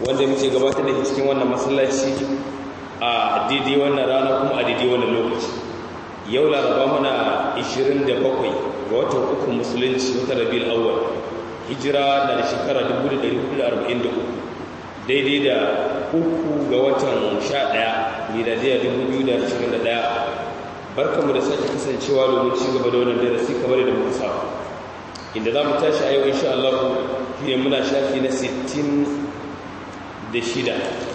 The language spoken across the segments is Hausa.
wanda muke gabatar da cikin wannan masallaci a daidai wannan rana kuma a daidai wannan lokaci yau laraba muna 27 ga watan uku musulunci wata rabiul awwal hijira da shekara 1443 daidai da uku ga watan 11 miladiya 2021 barkamu da sake kasancewa domin ci gaba da wannan darasi kamar da muka saba inda za mu tashi a yau insha Allah shine muna shafi na 60 da shida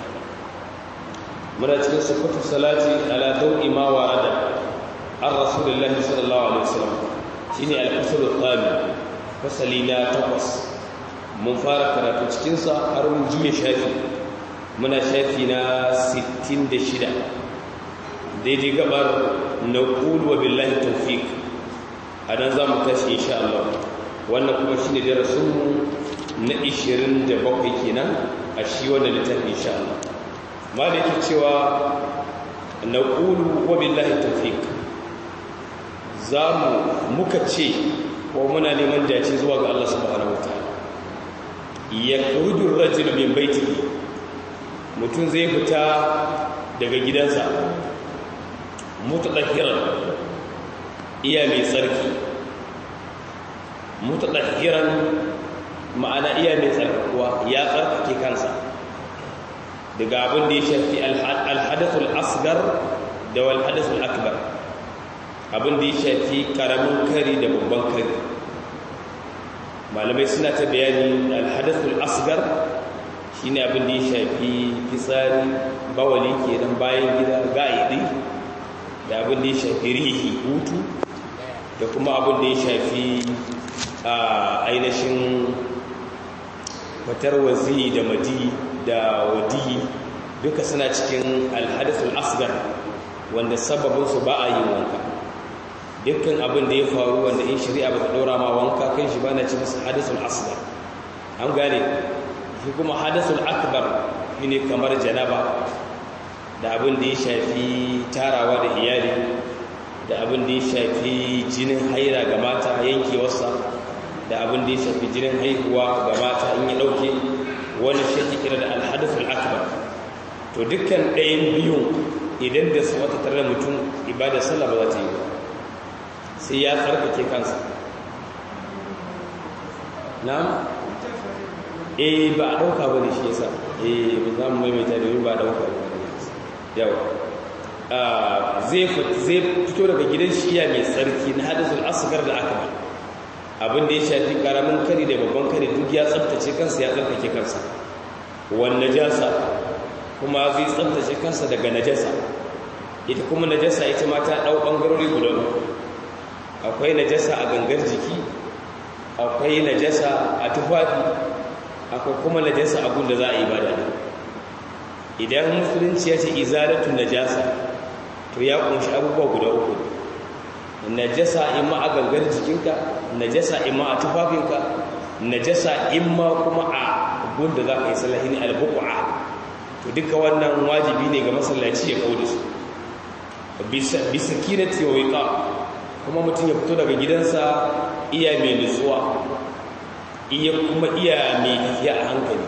muna cikin sifatu salati ala dawi ma warada an rasulullahi sallallahu alaihi wasallam shine al-fasl al-thani fasali na takwas mun fara karatu cikin sa har mun juye shafi muna shafi na 66 daidai gabar naqul wa billahi tawfiq adan zamu tashi insha Allah wannan kuma shine darasin mu na 27 kenan a shi wannan littafi insha Allah malaki cewa naqulu wa billahi tawfiq zamu muka ce ko muna neman dace zuwa ga Allah subhanahu wataala yakhruju ar-rajul min baitihi mutum zai fita daga gidansa mutadakkiran iya mai tsarki mutadakkiran ma'ana iya mai tsarkakuwa ya tsarkake kansa daga abin da ya shafi alhadathul asgar da walhadathul akbar abin da ya shafi karamin kari da babban kari malamai suna ta bayani alhadathul asgar shine abin da ya shafi fitsari bawali kenan bayan gida ga'idi da abin da ya shafi rihi hutu da kuma abin da ya shafi a ainihin fatar wazi da madi da wadi duka suna cikin alhadasul asgar wanda sababinsu ba a yi wanka dukkan abin da ya faru wanda in shari'a ba ta ɗora ma wanka kan shi ba na ci masa hadasul asgar an gane shi kuma hadasul akbar shi ne kamar janaba da abin da ya shafi tarawa da iyali da abin da ya shafi jinin haira ga mata yankewarsa da abin da ya shafi jinin haihuwa ga mata in ya ɗauke wani shi kira da alhadaful akbar to dukkan ɗayan biyun idan da su wata tare mutum ibada sallah ba za ta yi ba sai ya tsarkake kansa na eh ba a ɗauka ba ne shi yasa eh ba za mu maimaita domin ba a ɗauka ba yawa zai fito daga gidan shiya mai tsarki na hadasul asgar da akbar abin da ya shafi karamin kari da babban kari duk ya tsabtace kansa ya tsabtace kansa wan najasa kuma zai tsabtace kansa daga najasa ita kuma najasa ita ma ta dau bangarori guda akwai najasa a gangar jiki akwai najasa a tufafi akwai kuma najasa a gunda za a yi ibada idan musulunci ya ce izalatu najasa to ya kunshi abubuwa guda uku najasa imma a gangar jikinka najasa imma a tufafinka najasa imma kuma a gunda za ka yi sallahi ne albuqa to duka wannan wajibi ne ga masallaci ya kauda su bisa kinati wa wiqa kuma mutum ya fito daga gidansa iya mai nutsuwa iya kuma iya mai tafiya a hankali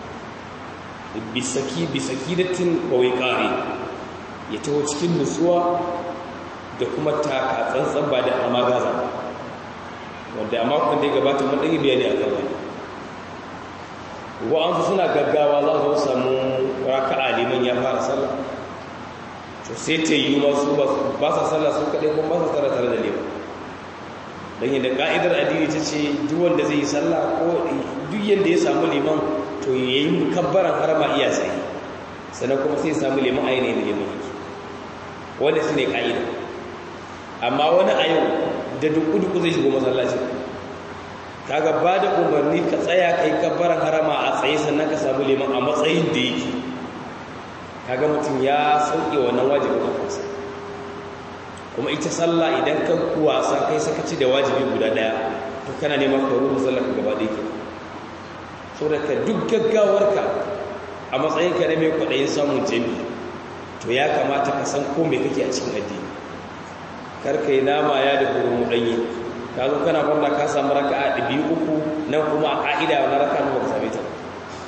bisaki bisakinatin wa wiqari ya taho cikin nutsuwa da kuma taka tsantsan ba da amagaza wanda a makon da ya gabata mun ɗage bayani a kan wani wa'ansu suna gaggawa za su samu raka'a liman ya fara sallah to sai ta yi masu ba sa sallah su kaɗai kuma ba sa sallah tare da liman don yadda ka'idar addini ta ce duk wanda zai yi sallah ko duk yadda ya samu liman to ya yi kabbaran harama iya tsaye sannan kuma sai ya samu liman ainihin da liman yake wanda su ne ka'ida amma wani a yau da duku-duku zai shigo masallaci kaga ba da umarni ka tsaya kai kabbaran harama a tsaye sannan ka samu liman a matsayin da yake kaga mutum ya sauke wannan wajibin kansa kuma ita sallah idan ka wasa kai sakaci da wajibi guda daya to kana neman ka ruhu sallah ka gaba da yake saboda ka duk gaggawarka a matsayin ka na mai kwaɗayin samun jami to ya kamata ka san ko me kake a cikin addini kar ka yi nama ya da kuma ɗanye ka zo kana farla ka samu raka a ɗabi uku nan kuma a ƙa'ida na raka ba ka same ta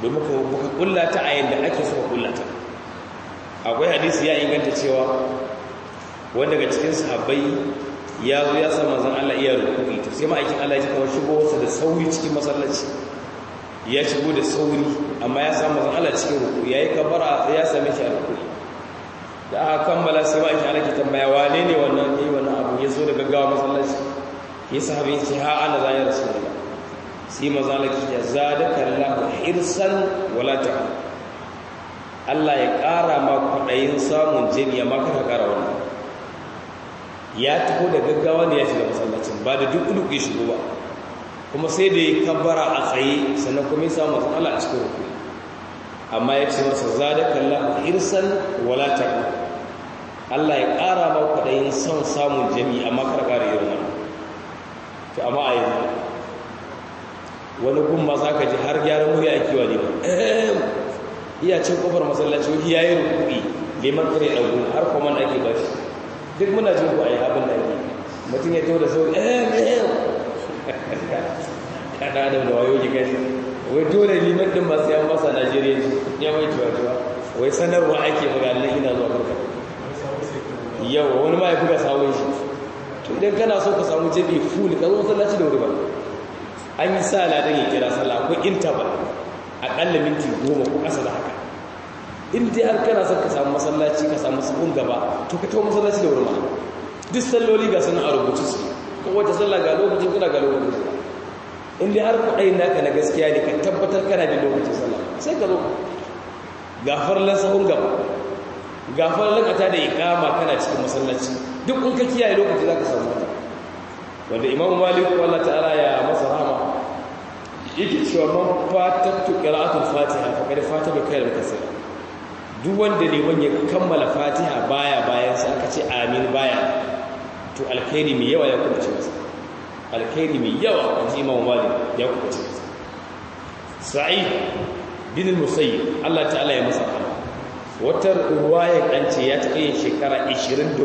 domin ka kulla ta a yadda ake so ka kulla ta akwai hadisi ya inganta cewa wanda daga cikin sahabbai ya zo ya sa manzon Allah iya ruku'i to sai ma'aikin Allah ya kawo shigo wasa da sauri cikin masallaci ya shigo da sauri amma ya sa manzon Allah cikin ruku'i yayi kabara ya same shi a ruku'i da aka kammala sai ma'aikin Allah ke tambaya wane ne wannan ne wannan abu ya zo da gaggawa masallaci ya sahabi ce ha ana zai rasulullah sai manzon Allah ke zadaka Allahu hirsan wala ta'ala Allah ya ƙara ma kwaɗayin samun jami'a ma kana ƙara wannan ya taho da gaggawa ne ya shiga masallacin ba da duk duk ya shigo ba kuma sai da ya kabbara a tsaye sannan kuma ya samu matsala a cikin rukuni amma ya ce masa zadaka Allah hirsan wala taqu Allah ya ƙara ma kwaɗayin son samun jami'a amma kana ƙara irin wannan to amma a yanzu wani gumma za ka ji har gyaran murya ake wa liman iya cin kofar masallaci wani ya yi rukuni liman kare ɗagu har kuma ake ba shi duk muna jin ku a yi abin da ake mutum ya to da sauri eh eh kada da da wayo ji gani wai dole liman din masu yan masa najeriya ya mai tuwa wai sanarwa ake buga nan ina zuwa karka yau wani ma ya buga sawun shi to idan kana so ka samu jabi full ka zo masallaci da wuri ba an yi sa ladan ya kira sallah ko interval akalla minti goma ko ƙasa da haka in dai har kana son ka samu masallaci ka samu sabon gaba to ka tawo masallaci da wuri ma duk salloli ga sunan a rubuce su ko wata sallah ga lokacin kuna ga lokacin sallah in dai har kuɗai naka na gaskiya ne ka tabbatar kana da lokacin sallah sai ka zo gafarlan sabon gaba gafarlan ka ta da iqama kana cikin masallaci duk in ka kiyaye lokaci zaka samu wata wanda imamu malik Allah ta'ala ya masa rahama yake cewa man fatattu qira'atul fatiha faqad fata bi khairin kaseer duk wanda liman ya kammala fatiha baya bayan sai aka ce amin baya to alkhairi mai yawa ya kubuce masa alkhairi mai yawa an ji imam malik ya kubuce masa sa'id bin al-musayyib Allah ta'ala ya masa rahama wata ruwaya an ce ya taɓa yin shekara 24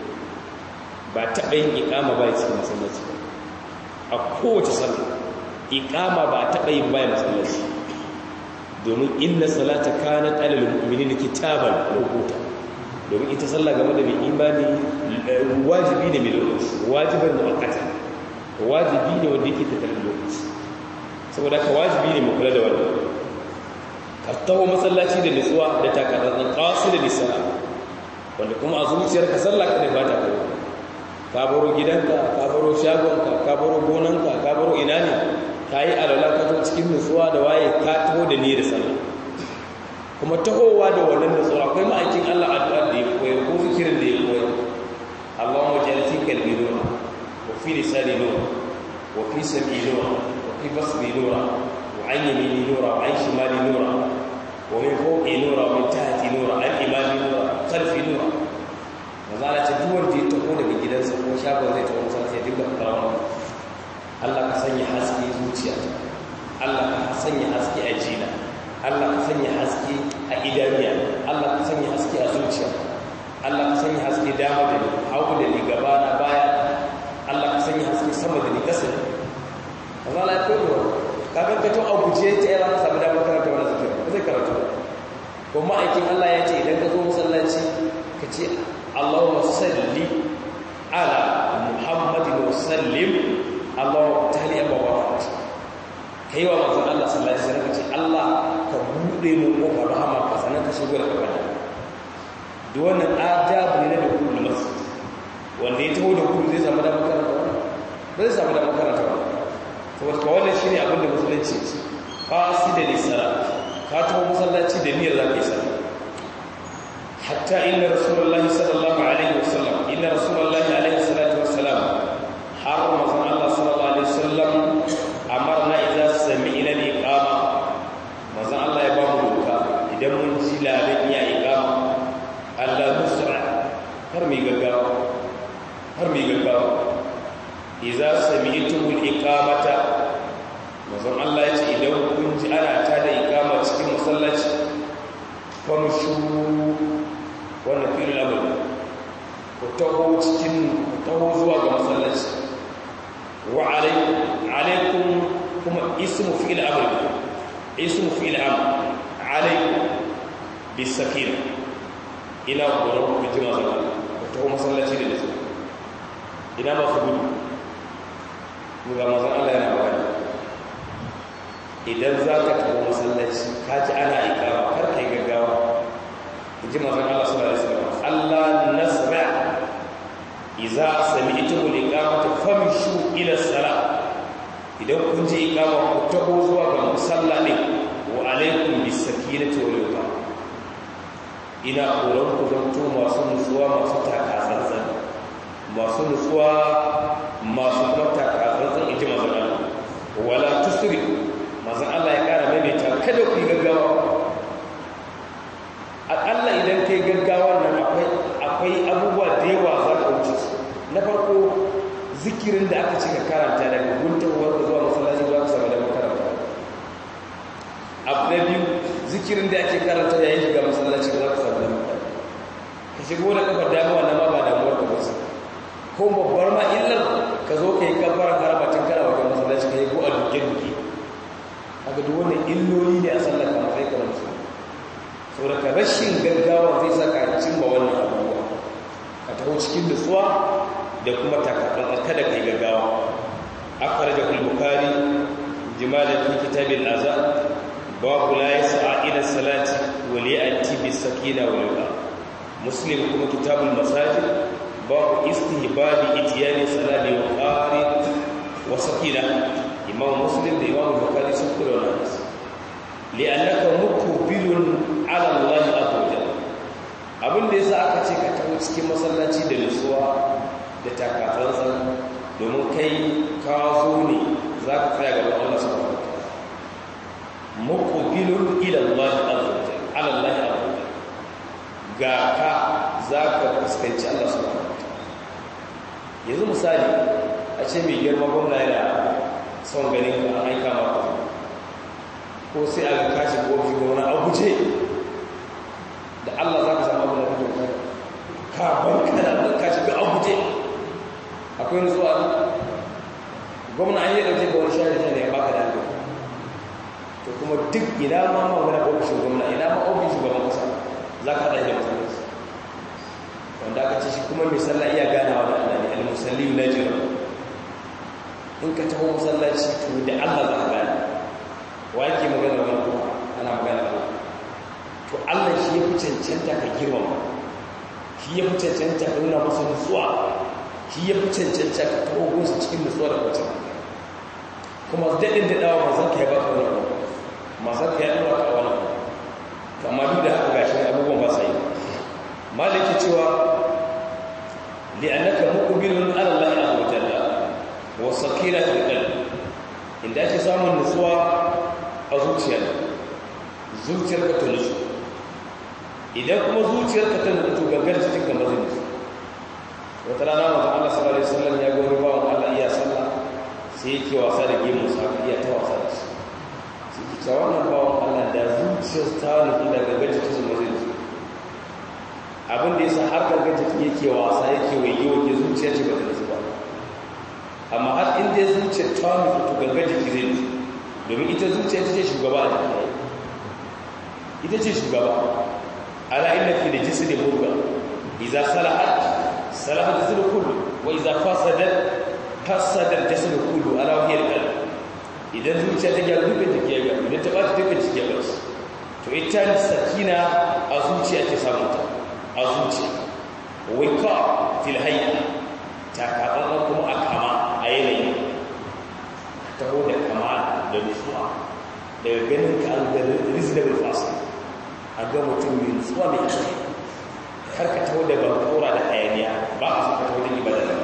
ba taɓa yin iqama ba cikin masallaci a kowace sallah iqama ba taɓa yin bayan masallaci domin inna salata kanat alal mu'minina kitaban mawquta domin ita sallah game da mai imani wajibi ne mai lokaci wajiban muakkata wajibi ne wanda yake tattare da lokaci saboda ka wajibi ne mu kula da wannan ka taho masallaci da nutsuwa da takarar qasid da lisana wanda kuma a zuciyarka sallah ka ne ba ta kai ka baro gidanka ka baro shagonka ka baro gonanka ka baro ina ne ka yi alala ka zo cikin nutsuwa da waye ka taho da ni da sallah kuma tahowa da wannan nutsuwa akwai ma'aikin Allah addu'a da ya koyar ko zikirin da ya koyar Allahumma ja'al fi qalbi nura wa fi lisani nura wa fi sam'i nura wa fi basri nura wa an yamini nura wa an shimali nura wa min fawqi nura wa min tahti nura an imami nura khalfi nura maza Allah ce duk wanda ya taho daga gidansa ko shagon zai taho masallaci ya dinga fara wannan Allah ka sanya haske zuciyata Allah ka sanya haske a jina Allah ka sanya haske a idaniya Allah ka sanya haske a zuciya Allah ka sanya haske dama da ni hagu da ni gaba na baya Allah ka sanya haske sama da ni ƙasa kaza Allah ya koyo ka ga ka to a guje ta yana ka samu damar karanta wannan zikiri ba zai karanta ba ko ma'aikin Allah ya ce idan ka zo masallaci ka ce Allahumma salli ala Muhammadin wa sallim Allah ta hali yamma wa rahmat kai wa manzon Allah sallallahu alaihi wasallam ce Allah ka bude mu kofar rahama ka sanan ka shigo da kabari duk wannan adabu ne da kullu masjid wanda ya taho da kullu zai samu da makaranta ba zai samu da makaranta ba saboda ka wannan shine abin da musulunci ce fasi da lisara ka taho masallaci da niyyar zaka yi sallah hatta inna rasulullahi sallallahu alaihi wasallam inna rasulullahi alaihi salatu wassalam har manzon Allah sallallahu alaihi wasallam amarna idza sami'na al-iqama manzon Allah ya ba mu doka idan mun ji labarin ya iqama Allah nusra har mi gaggawa har mi gaggawa idza sami'tum al-iqamata manzon Allah ya ce idan kun ji ana ta da iqama cikin masallaci famshu wannan filin abu ku taho cikin ku taho zuwa ga masallaci wa alaikum kuma ismu fi'il amr ismu fi'il am alaikum bisakina ina horon ku ji mazan ku taho masallaci da nisa ina masu gudu mu ga mazan Allah yana magana idan za ka taho masallaci ka ji ana ikawa kar ka yi gaggawa ji mazan Allah sallallahu alaihi wasallam Allah nasra idza sami'tum al-iqamata famshu ila as-salat idan kun ji iqama ku taho zuwa ga musalla ne wa alaikum bis-sakinati wal yuqa ina horon ku zanto masu nutsuwa masu takatsantsan masu nutsuwa masu kuma takatsantsan iji mazan Allah wala tusri mazan Allah ya kara maimaita kada ku yi gaggawa aƙalla idan kai gaggawa nan akwai abubuwa da yawa za ka wuce su na farko zikirin da aka cika karanta daga guntawar da zuwa masallaci za ka samu da makaranta abu na biyu zikirin da ake karanta yayin shiga masallaci za ka samu da makaranta ka shigo da kafar damuwa na ma ba damuwar ka basu ko babbar ma illar ka zo ka yi kafarar harabatin kana wajen masallaci ka yi ko a duke-duke haka duk wannan illoli ne a sallar kamar sai ka musu saboda rashin gaggawa zai saka cimma wannan abubuwa ka taho cikin nutsuwa da kuma takatsantsan kada kai gaggawa akhraja al-bukhari jimala fi kitab al-azan babu la yas'a ila salati wa li ati bis sakina wal yuqa muslim kuma kitab al-masajid babu istihbabi itiyani salati wa qari wa sakina imam muslim da imam bukhari sun kula wannan li'annaka muqbilun ala Allah azza wajalla abin da yasa aka ce ka taho cikin masallaci da nutsuwa da takatsantsan domin kai ka zo ne za ka tsaya gaban Allah subhanahu wataala muqbilun ila Allah azza wajalla ala Allah azza wajalla ga ka za ka fuskanci Allah subhanahu wataala yanzu misali a ce mai girma gwamna yana son ganin ka an aika maka ko sai a kashi kofi ga wani abuje da Allah za ka samu abu da kake kai ka bar kana da kashi ga abuje akwai nutsuwa gwamna an yi dauke ga wani shari ne ya baka da hankali to kuma duk ina ma ma wani ofishin gwamna ina ma ofishin shugaban kasa za ka haɗa da masallaci wanda aka ce shi kuma mai sallah iya ganawa da Allah ne al-musalli na jira in ka taho masallaci to da Allah za ka gane wa yake magana wani kuma ana magana Allah to Allah shi ya fi cancanta ka girmama shi ya fi cancanta ka nuna masa nutsuwa shi ya fi cancanta ka taho gunsa cikin nutsuwa da kwacin kuma daɗin daɗawa mazan ka ya baka wani abu mazan ka ya ɗaura ka wani abu amma duk da haka gashi abubuwan ba sa yi maliki cewa li'annaka muqbilun ala Allah azza wa jalla wa sakina fil qalbi inda ake samun nutsuwa a zuciyar zuciyar ka ta nutsu idan kuma zuciyar ka ta nutsu gangar cikin ka mazin nutsu wata rana manzon Allah sallallahu alaihi wasallam ya ga wani bawan Allah iya sallah sai yake wasa da gemu sa iya ta wasa da shi sai ki ta wannan bawan Allah da zuciyar ta nutsu da gangar cikin sa mazin nutsu abin da yasa har gangar cikin yake wasa yake waye waje zuciyar ce ba ta nutsu ba amma har inda zuciyar ta nutsu to gangar jiki zai nutsu domin ita zuciya ita ce shugaba a jiki ita ce shugaba ala inna fi da jisri murga idza salahat salahat jisru kullu wa idza fasadat fasada jisru kullu ala hiya al idan zuciya ta gyaru dukkan jiki ya gyaru idan ta bata dukkan jiki ya bata to ita sakina a zuciya ta samu ta a zuciya wika fil hayya ta kaɗan kuma a kama a yanayi taho da kama da nutsuwa daga ganin ka an ga reasonable fast a ga mutum mai nutsuwa mai haske har ka taho da bankora da hayaniya ba a so ka taho da ibada da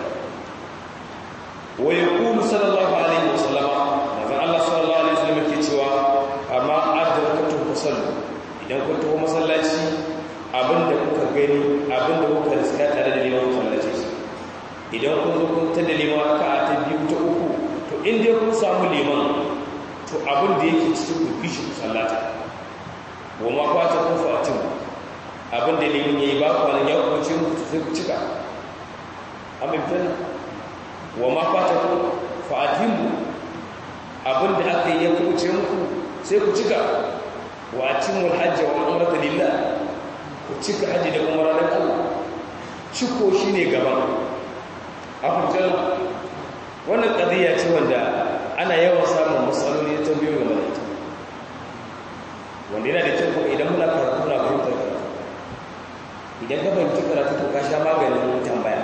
wa yaqulu sallallahu alaihi wasallam manzon Allah sallallahu alaihi wasallam ke cewa amma adrakatu fasallu idan kun taho masallaci abinda kuka gani abinda kuka riska tare da liman masallaci idan kun zo kun tada liman ka ta biyu ta uku to in dai kun samu liman to abin da yake cikin ku bishi ku sallata wa ma kwata kun fatin abin da liman yayi ba kwanan ya kuma ce muku sai ku cika amma fitan wa ma kwata kun fatin abin da aka yi ya kuma ce muku sai ku cika wa atimul hajji wa umrata lillah ku cika haji da umara dan Allah ciko shine gaban afirka wannan qadiya ce wanda ana yawan samun matsaloli ta biyo game da ita wanda yana da kyau kuma idan muna karatu muna fahimtar karatu idan ka fahimci karatu to ka sha maganin tambaya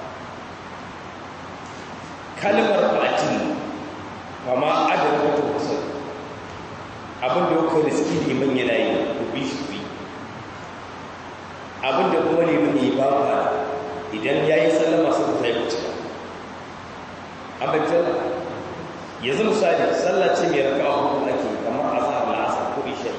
kalmar latin ba ma adana wata kusa abin da kuka riski liman yana yi ku bi shi ku yi abin da kuma liman yi ba ba idan ya yi sallama su ku sai ku cika abin yanzu misali sallah ce mai raka a hudu ake kamar azhar la'asar ko isha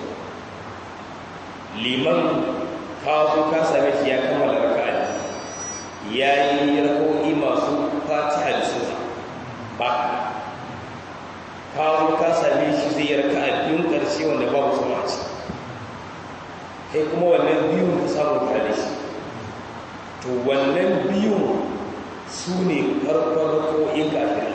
liman ka zo ka same shi ya kammala raka ya yi rako'i masu fatiha da sura ba ka zo ka same shi zai yi raka a biyun ƙarshe wanda babu sura ce kai kuma wannan biyun ka samu tare da shi to wannan biyun su ne farkon rako'in kafin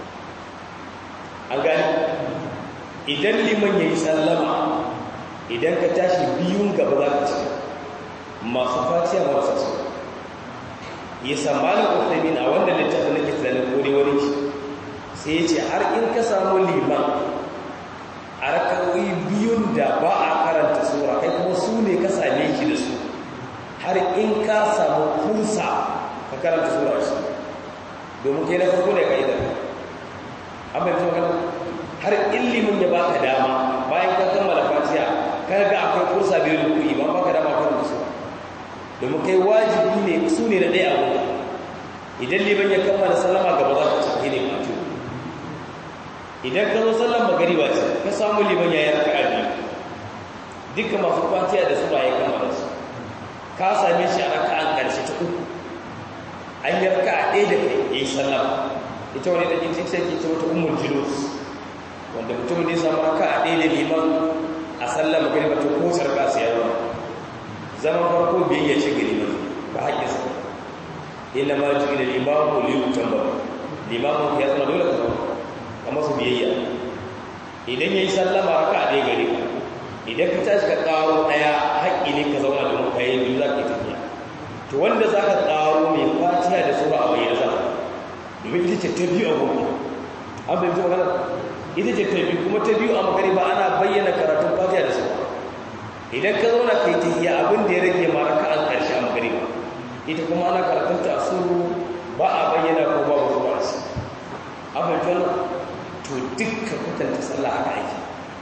an gani idan liman ya yi sallama idan ka tashi biyun gaba za ka ci masu fatiya masu su ya sammanin ƙwafamin a wanda littafin na kitalin kore wani shi sai ya ce har in ka samu liman a rakawai biyun da ba a karanta sura kai kuma su ne ka same shi da su har in ka samu kursa ka karanta sura shi domin kai na farko ne ka yi da amma yanzu magana har ilimin ya baka dama bayan ka kammala fatiha ka ga akwai kursa bai rukuyi ba baka dama kan da su domin kai wajibi ne su ne da ɗaya abu idan liman ya kammala sallama gaba za ka ciki ne mato idan ka zo sallan magariba ce ka samu liman ya yi raka'a biyu dukkan masu fatiha da sura ya kammala su ka same shi a raka'an ƙarshe ta uku an yi raka'a ɗaya da kai ya yi sallama ita wani da jinsin sai ke ce wata umar julus wanda mutum ne samu raka a ɗaya da liman a sallar magana ba ta ko sarka su yawa zaman farko biyayya ce ga liman ba haƙƙi sa illa ma ji da liman ko liyu tamba liman ya zama dole ka zama ka masu biyayya idan ya yi sallama raka a ɗaya gare ka idan ka tashi ka ƙaro ɗaya haƙƙi ne ka zauna domin ka yi biyu za ka yi tafiya to wanda za ka ƙaro mai fatiha da sura a bayyana za domin ita ce ta biyu a gobe an bai magana ita ce ta biyu kuma ta biyu a magariba ana bayyana karatun fatiha da sauwa idan ka zauna ka yi tahiya abin da ya rage ma raka an ƙarshe a magariba ita kuma ana karatun ta suru ba a bayyana ko ba ba zuwa su an bai magana to dukka kwatanta sallah haka ake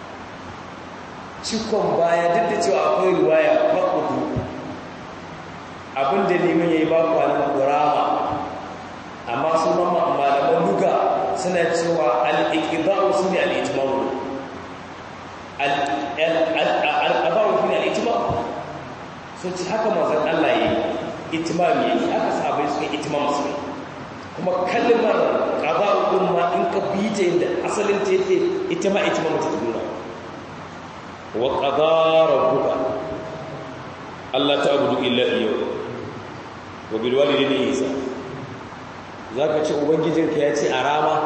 cikon baya duk da cewa akwai ruwaya faɗuɗu abin da neman ya yi ba kwanan ƙurama amma su malaman luga suna cewa al'iƙidawo su ne al'itimawu al'abawu su ne al'itimawu sun ci haka mazan Allah ya yi itimami ya yi haka sabai suka itimam su kuma kalmar ƙabaru ɗin ma in ka bi ta yadda asalin ta yake ita ma itimam ta duna wa ƙadara buga Allah ta abudu illa iya wa bilwali ne isa za ka ce ubangijinka ya ce a rama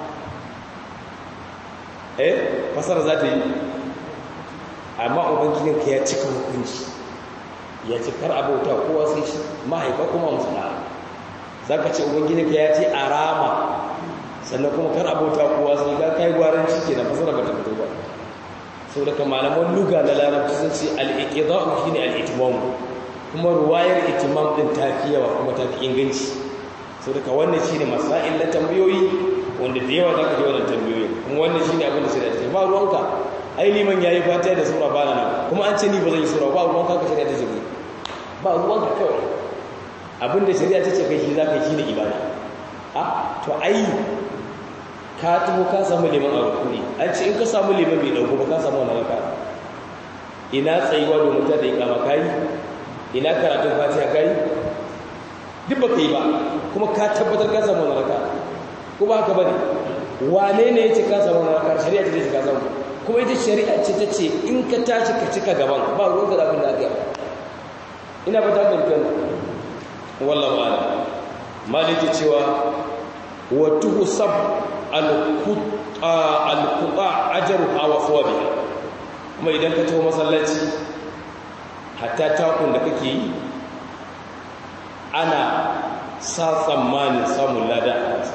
eh fasar za ta yi amma ubangijinka ya cika hukunci ya ce kar abauta kowa sai shi mahaifa kuma musula za ka ce ubangijinka ya ce a rama sannan kuma kar abauta kowa sai ga kai gwaran cike na fasara ba ta fito ba sau daga malaman luga na larabci sun ce al'iƙida'u shi ne al'itimam kuma ruwayar itimam ɗin ta fi yawa kuma ta fi inganci sau daga wannan shi ne masa'il na tambayoyi wanda da yawa za ka ji wannan tambayoyi kuma wannan shi ne abin da sai da ce ba ruwanka ai liman ya yi fatiha da sura ba na nan kuma an ce ni ba zan yi sura ba ruwanka ka shirya ta ce ba ruwanka kawai abin da shari'a ta ce kai shi za ka yi shi ne ibada a to ai ka tuho ka samu liman a rukuni an ce in ka samu liman bai dauko ba ka samu wani raka ina tsayuwa domin ta da ikama kayi ina karatun fatiha kayi duk ba ka yi ba kuma ka tabbatar ka samu wani raka ko ba haka bane wane ne yace ka samu wani raka shari'a ce ka samu kuma ita shari'a ce ta ce in ka tashi ka cika gaban ba ruwan ka zafin da aka yi ina ba ta dukkan wallahu a'lam maliki cewa wa tuhsab al-quta ajaruha wa thawabiha kuma idan ka taho masallaci hatta takun da kake yi ana sa tsammanin samun lada a kansa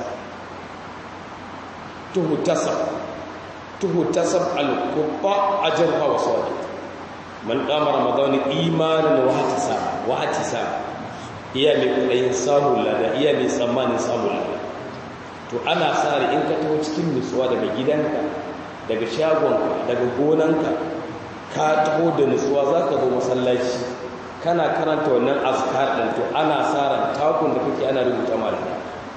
tuhutasab tuhutasab al-qurba ajruha wa sawab man qama ramadan imanan wa ihtisab wa ihtisab iya mai kudayin samun lada iya mai tsammanin samun lada to ana sa in ka taho cikin nutsuwa daga gidanka daga shagonka daga gonanka ka taho da nutsuwa zaka zo masallaci kana karanta wannan azkar din to ana sa ran takun da kake ana rubuta malaka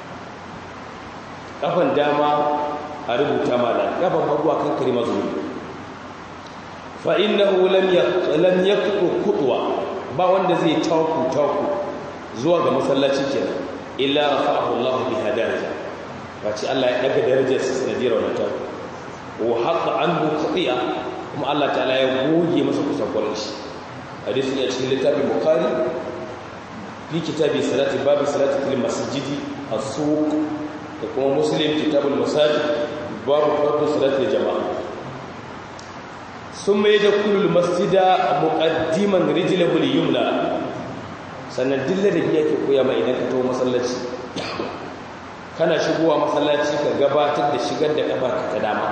kafan dama a rubuta malaka kafan hagu akan kalmar zuwa fa innahu lam lam yaqtu qutwa ba wanda zai taku taku zuwa ga masallaci kenan illa rafa'ahu Allah bi hadarihi wace Allah ya daga darajar sa sanadiyar wannan taku wa haqa anhu khati'a kuma Allah ta'ala ya goge masa kusakuran shi hadisi ne a cikin littafin bukhari fi kitabi salati babu salati fil masjidi as-suq da kuma muslim kitabul masajid babu farko salati jama'a summa yadkhulul masjida muqaddiman rijlahu al-yumna sannan dilla da yake koya mai idan ka tawo masallaci kana shigowa masallaci ka gabatar da shigar da kafarka ta dama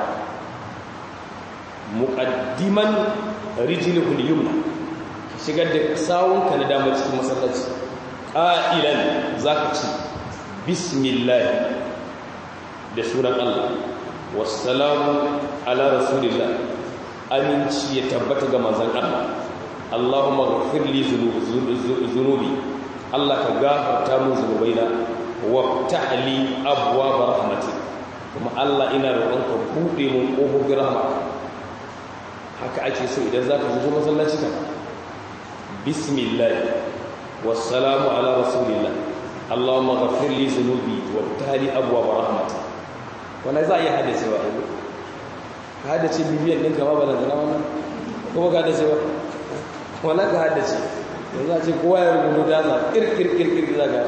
muqaddiman rijlahu al-yumna shigar da sawunka na damar cikin masallaci ƙa'ilan za ka ci bismillah da sunan Allah wassalamu ala rasulillah aminci ya tabbata ga manzan Allah Allahumma ghafir li zunubi Allah ka gafarta min zunubaina wa ta'li abwaab rahmatik kuma Allah ina roƙonka buɗe mun ƙofofin rahma haka ake so idan zaka zo masallaci ka bismillah wassalamu ala rasulillah allahumma ghafir li dhunubi wabtali abwaab rahmatik wannan za a yi hadace wa abu ka hadace bibiyan ɗinka ma balan zana wannan kuma ka hadace ba wala ka hadace yanzu a ce kowa ya rubutu da za kirkir kirkir za ka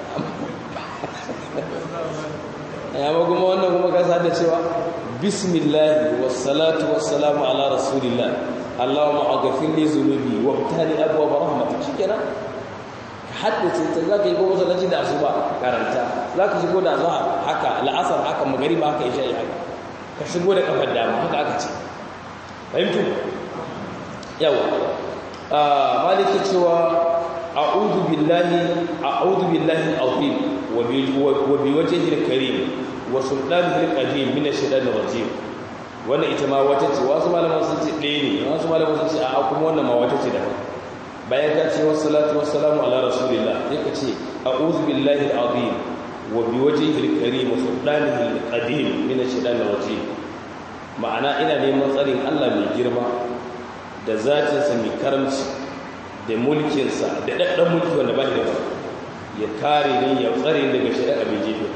ya ma kuma wannan kuma ka sa cewa bismillah wassalatu wassalamu ala rasulillah Allahumma aghfir li dhunubi wabtali abwaab rahmatik shikenan haddace ta zaka yi gobe sallaci da asuba karanta zaka shigo da azhar haka al'asar haka magriba haka isha haka ka shigo da kafar dama haka aka ce fahimtu yawa ah maliki cewa a'udhu billahi a'udhu billahi al-azim wa bi wajhihi al-karim wa sultanihi al-qadim min ash-shaytanir rajim wannan ita ma wata ce wasu malaman sun ce ɗaya ne wasu malaman sun ce a kuma wannan ma wata ce da bayan ka ce wasu salatu wasu salamu ala rasulillah sai ka ce a'udhu billahi al-azim wa bi wajhihi al-karim wa sultanihi al-qadim min ash-shaytanir rajim ma'ana ina neman tsarin Allah mai girma da zatin sa mai karamci da mulkin sa da daddan mulki wanda ba shi da ya kare ni ya tsare daga shari'a mai jefe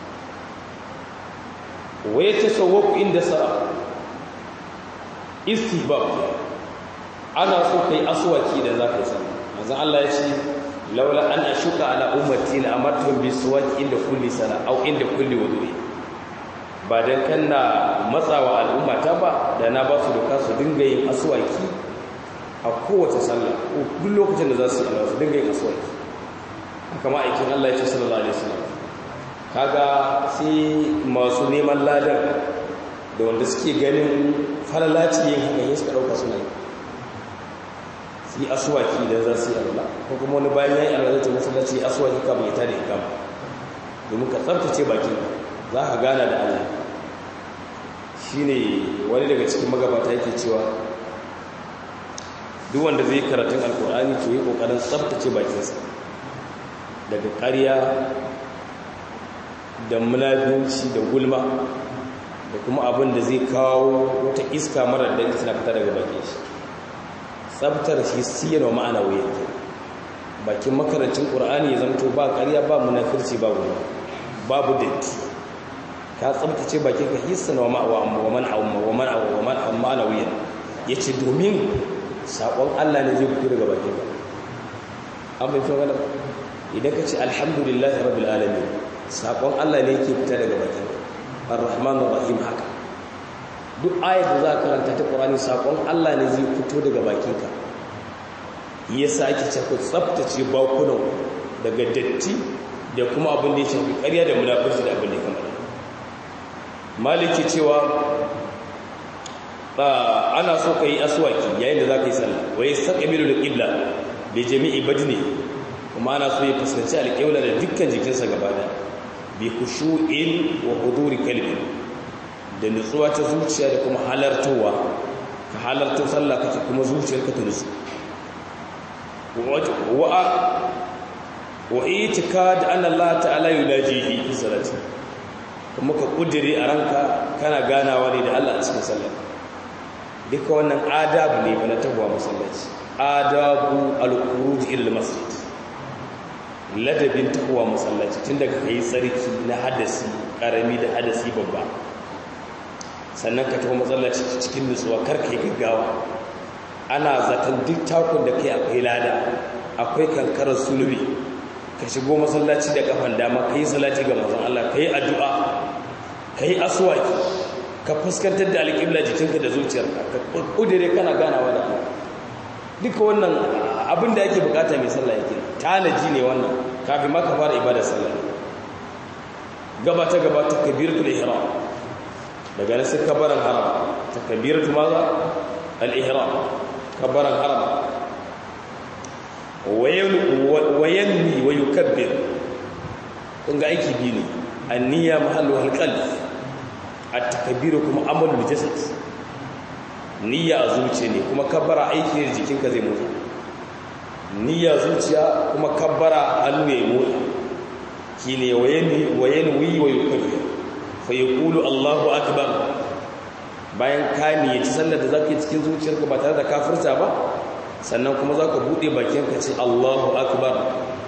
wa ya tasawwaku inda sa istihbab ana so kai aswaki da zaka san manzon Allah ya ce laula an ashuka ala ummati la amartum bi suwaki inda kulli sala aw inda kulli wudu'i ba dan kanna matsawa al'umma ta ba da na ba su doka su dinga yin aswaki a kowace sallah ko duk lokacin da za su yi su dinga yin aswaki haka ma aikin Allah ya ce sallallahu alaihi wasallam kaga sai masu neman ladar da wanda suke ganin falalaci yin haka yin suka ɗauka suna yi su yi asuwaki da za su yi alwala ko kuma wani bayan ya yi alwala ta masallaci ya asuwaki kama ya tada ikama domin ka tsabtace bakin za ka gana da allah shi ne wani daga cikin magabata yake cewa duk wanda zai karatun alkur'ani to yi ƙoƙarin tsabtace bakinsa daga ƙarya da munafinci da gulma da kuma abin da zai kawo wata iska marar da tana fita daga bakin shi tsabtar shi siyan wa ma'ana wuya bakin makarancin ƙur'ani ya zamto ba ƙarya ba munafirci ba gulma babu datti ka tsabtace bakin ka hissan wa ma'ana wuya ya ce domin saƙon allah ne zai fito daga bakin ka an bai fi wani idan ka ce alhamdulillah rabbil alamin saƙon Allah ne yake fita daga bakin ar-rahman ar-rahim haka duk ayar da za ka karanta ta ƙorani saƙon Allah ne zai fito daga bakinka ya sa ake ce ku tsaftace bakunan daga datti da kuma abin da ya shafi ƙarya da munafurci da abin da ya kamar maliki cewa ana so ka yi aswaki yayin da za ka yi sallah wa ya sa ƙabilu da ƙibla da jami'i badini kuma ana so ya fuskanci alƙibla da dukkan jikinsa gaba da bi kushu'in wa huduri kalbi da nutsuwa ta zuciya da kuma halartowa ka halarto sallah kake kuma zuciyarka ta nutsu wa wa itikad anna Allah ta'ala yunajihi fi salati kuma ka kudiri a ranka kana ganawa ne da Allah a cikin sallah duka wannan adabu ne ba na tagwa masallaci adabu al-khuruj ila masjid ladabin tagwa masallaci tun daga kai tsarki na hadasi karami da hadasi babba sannan ka tafi masallaci cikin nutsuwa kar kai gaggawa ana zaton duk takun da kai akwai lada akwai kankarar sulubi ka shigo masallaci da kafan dama ka yi salati ga mazan Allah ka yi addu'a ka yi aswaki ka fuskantar da alƙibla jikinka da zuciyarka ka ƙudire kana ganawa da Allah duka wannan abin da ake bukata mai sallah yake tanaji ne wannan kafin ma ka fara ibada sallah gaba ta gaba ta kabiratul ihram daga nan sai kabaran haram ta kabiratu maza al-ihram kabaran haram wayanni wa yukabbir kun ga aiki biyu ne anniya mahallu halqalb at-takbir kuma amalul jasad niyya a zuciya ne kuma kabbara aiki ne jikinka zai motsa niyya zuciya kuma kabbara hannu ya motsa shine wayanni wayanwi wa yukabbir fa yaqulu Allahu akbar bayan ka niyyaci sallar da zaka yi cikin zuciyarka ba tare da kafirta ba sannan kuma za ka buɗe bakinka ce allahu akbar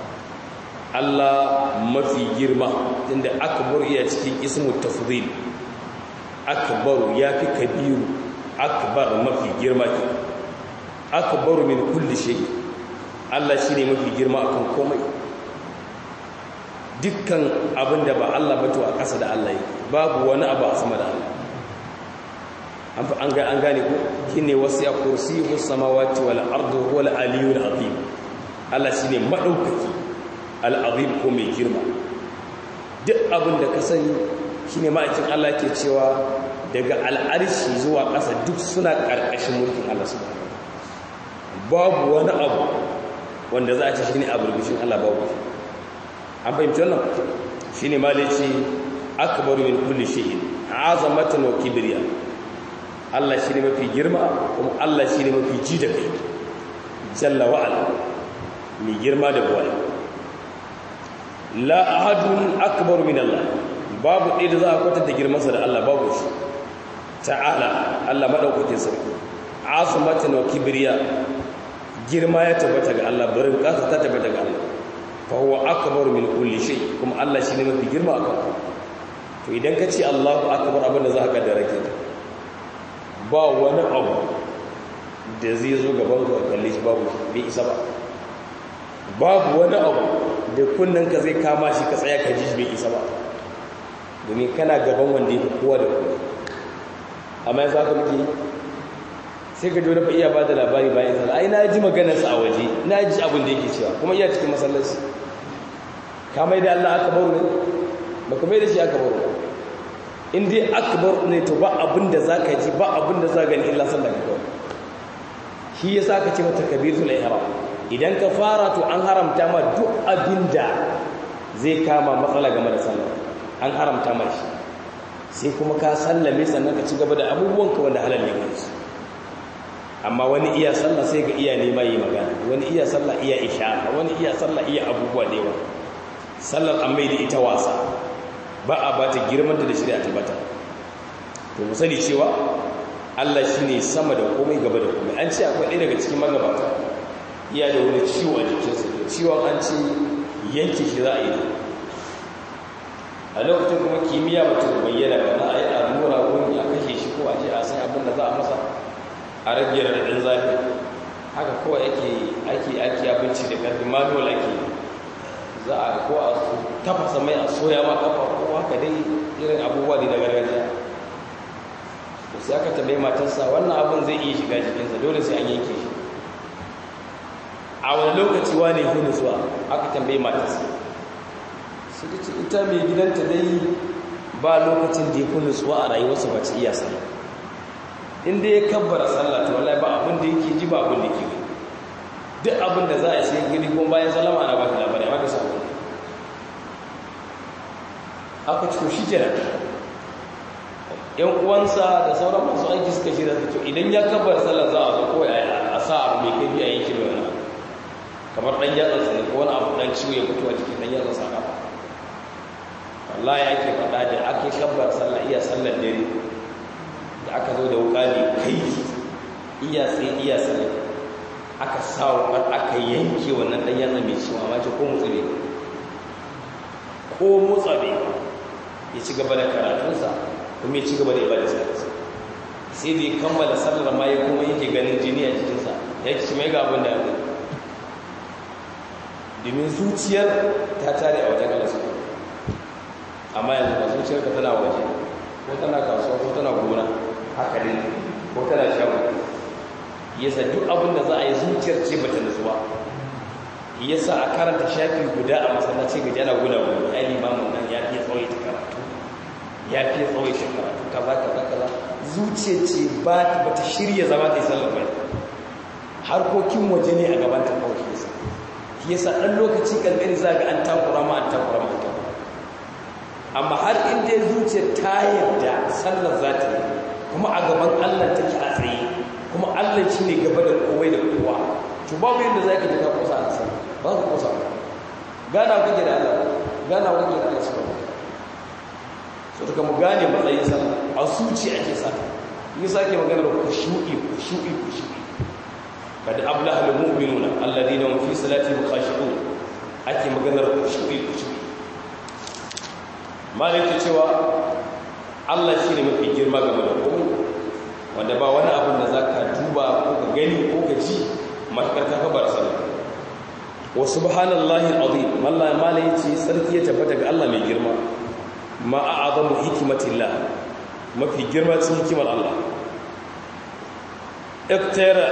allah mafi girma inda akbar iya cikin ismu tafdil akbaru ya fi kabiru akbar mafi girma ke akbaru min kulli shay allah shi ne mafi girma akan komai dukkan abin da ba allah bato a ƙasa da allah yake babu wani abu a sama da allah an gane ku shine wasu ya kursi samawati wal ardu wal aliyul azim Allah shine madaukaki al azim ko mai girma duk abin da ka sani shine ma'aikin Allah ke cewa daga al'arshi zuwa ƙasa duk suna ƙarƙashin mulkin Allah subhanahu babu wani abu wanda za a ce shine a burbushin Allah babu an fahimci wannan shine malaci akbaru min kulli shay'in azamatan wa kibriya Allah shi ne mafi girma kuma Allah shi ne mafi ji da kai jalla wa'ala mai girma da buwai la ahadun akbar min Allah babu ɗaya da za a kwatar da girmansa da Allah babu shi ta'ala Allah maɗaukakin sarki asumatan wa kibriya girma ya tabbata ga Allah barin ƙasa ta tabbata ga Allah fa huwa akbar min kulli shay kuma Allah shi ne mafi girma akan to idan ka ce Allahu akbar abin da za ka kaddara kenan ba wani abu da zai zo gaban ka kalle shi babu bai isa ba babu wani abu da kunnen ka zai kama shi ka tsaya ka ji shi bai isa ba domin kana gaban wanda yake kowa da kowa amma yanzu haka muke sai ka jona fa iya ba da labari bayan sallah ai na ji maganarsa a waje na ji abin da yake cewa kuma iya cikin masallaci ka mai da Allah aka baro ne ba ka mai da shi aka baro in dai akbar ne to ba abin da za ka ji ba abin da za gani illa sallah ka kawai shi ya sa ka ce mata kabiratul ihram idan ka fara to an haramta ma duk abin da zai kama matsala game da sallah an haramta ma shi sai kuma ka sallame sannan ka ci gaba da abubuwan ka wanda halal ne kansu amma wani iya sallah sai ga iya nema yi magana wani iya sallah iya ishara wani iya sallah iya abubuwa da yawa sallar an mai da ita wasa ba a ba ta girman da shirya ta bata to mu sani cewa Allah shine sama da komai gaba da komai an ce akwai ɗaya daga cikin magabata iya da wani ciwo a jikinsa ciwon an ce yanke shi za a yi a lokacin kuma kimiyya ba ta bayyana ba na a yi allura wani a kashe shi ko a je a san abin da za a masa a rage raɗaɗin zafi haka kawai ake ake ake abinci da ƙarfi manual ake za a ko a tafasa mai a soya ma kafa ko haka dai irin abubuwa ne na gargajiya to sai aka tambaye matarsa wannan abin zai iya shiga jikinsa dole sai an yanke shi a wani lokaci wane fi nutsuwa aka tambaye matarsa su ta ce ita mai gidanta dai ba lokacin da ya fi nutsuwa a rayuwarsa ba ta iya sallah inda ya kabbara sallah to wallahi ba abin da yake ji ba abin da yake duk abin da za a sai gani kuma bayan salama ana ba ta labari haka sabon aka ciko shi kenan yan uwansa da sauran masu aiki suka shirya su idan ya kabbara sallah za a zo kawai a sa abu mai kai a yankin wani kamar ɗan yatsa ne ko wani abu ɗan ciwo ya fito a cikin ɗan yatsa sa kafa wallahi ake faɗa da ake kabbar sallah iya sallar dare da aka zo da wuƙa ne kai iya sai iya sallar aka sa wuƙar aka yanke wannan ɗan yatsa mai ciwo amma ce ko motsa ne ko motsa ne ya ci gaba da karatunsa kuma ya ci gaba da ibada sallarsa sai da ya kammala sallar ma ya kuma yake ganin jini a jikinsa ya ci mai ga abin da ya domin zuciyar ta tare a wajen Allah subhanahu amma yanzu ba zuciyar ka tana waje ko tana kasuwa ko tana gona haka ne ko tana shago yasa duk abin da za a yi zuciyar ce bata nutsuwa yasa a karanta shafi guda a masallaci ga jana guda guda ai limamin nan ya fiye tsawai ta karatu ya fiye tsawai ta karatu kaza kaza kaza zuciyar ce ba ta shirya zama ta yi sallar bai harkokin waje ne a gaban ta kawai yasa yasa ɗan lokaci ƙanƙani za ga an takura ma an takura ma ta amma har inda zuciyar ta yarda sallar za ta yi kuma a gaban allah take a tsaye kuma allah shi ne gaba da kowai da kowa to babu yadda za ka ji ka kusa a sallar ba ka kusa gana kake da allah gana kake da allah subhanahu so ta mu gane matsayin sallah a zuci ake sa yi sake maganar kushu'i kushu'i kushu'i قد أبلغ المؤمنون الذين هم في صلاتهم خاشعون ake maganar kushu'i kushu'i malik cewa Allah shi ne mafi girma game da komai wanda ba wani abin da zaka duba ko ka gani ko ka ji matakar ka kabar sallah wa subhanallahi alazim wallahi malai yace sarki ya tabbata ga Allah mai girma ma a'azamu hikmatillah mafi girma cikin hikimar Allah iktara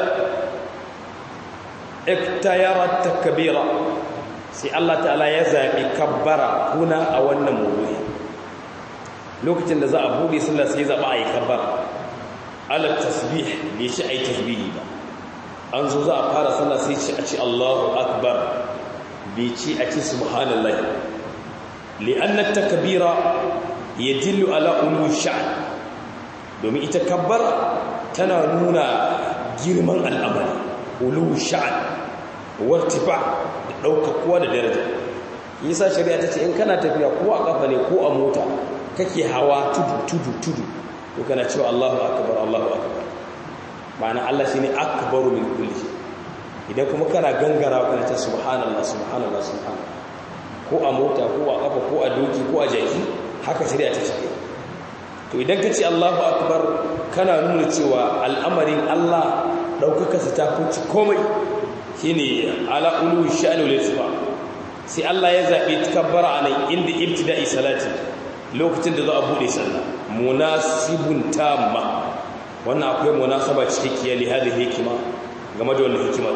iktayarat takbira sai Allah ta'ala ya zabi kabbara kuna a wannan mawdu'i lokacin da za a bude sallah sai ya zaba ayi kabbara ala tasbih bai shi ayi tasbihi ba an zo za a fara sallah sai ce a ce Allahu akbar bai ce a ce subhanallah li'anna takbira yadullu ala ulu sha'n domin ita kabbara tana nuna girman al'amari ulu sha'an wartifa da ɗaukakuwa da daraja yasa shari'a ta ce in kana tafiya ko a kafa ne ko a mota kake hawa tudu tudu tudu to kana cewa Allahu akbar Allahu akbar ma'ana Allah shine akbaru min kulli shay idan kuma kana gangarawa kana ta subhanallah subhanallah subhanallah ko a mota ko a kafa ko a doki ko a jaki haka shari'a ta ce to idan ka ce Allahu akbar kana nuna cewa al'amarin Allah ɗaukakarsa ta kunci komai shi ne ala ulu sha'ani wale su ba sai Allah ya zaɓi takabbara a nan inda ibtida'i salati lokacin da za a buɗe sallah munasibun tamma wannan akwai munasaba cikakkiya li hadhihi hikima game da wannan hikima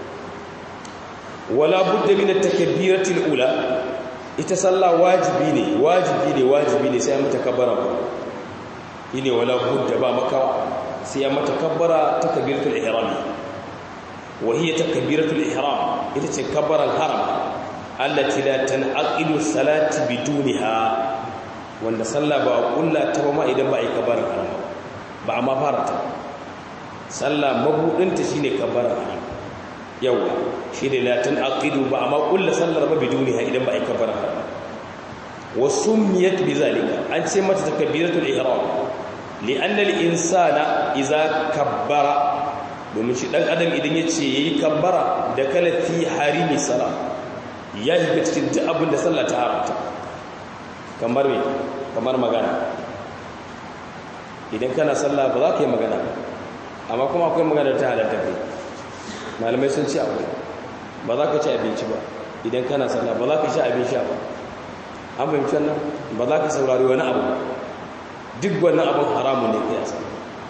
wala budda min at-takbirati al-ula ita sallah wajibi ne wajibi ne wajibi ne sai an mata kabbara ne wala budda ba makawa sai ya mata kabbara takbiratul ihram wa hiya takbiratul ihram ita ce kabbaran haram allati la tanqidu salati bidunha wanda sallah ba kulla ta ba ma idan ba ai kabbaran haram ba amma fara ta sallah mabudin ta shine kabbaran haram yawa shine la tanqidu ba amma kulla sallar ba bidunha idan ba ai kabbaran haram wa summiyat bizalika an ce mata takbiratul ihram li'an insana iza kabbara domin shi dan adam idan yace yayi kabbara da kala fi harimi sala ya shiga cikin duk abin da sallah ta haramta kamar me kamar magana idan kana sallah ba za ka yi magana amma kuma akwai magana ta halatta kai malamai sun ce akwai ba za ka ci abinci ba idan kana sallah ba za ka ci abin sha ba an fahimci wannan ba za ka saurari wani abu duk wannan abin haramun ne kai asa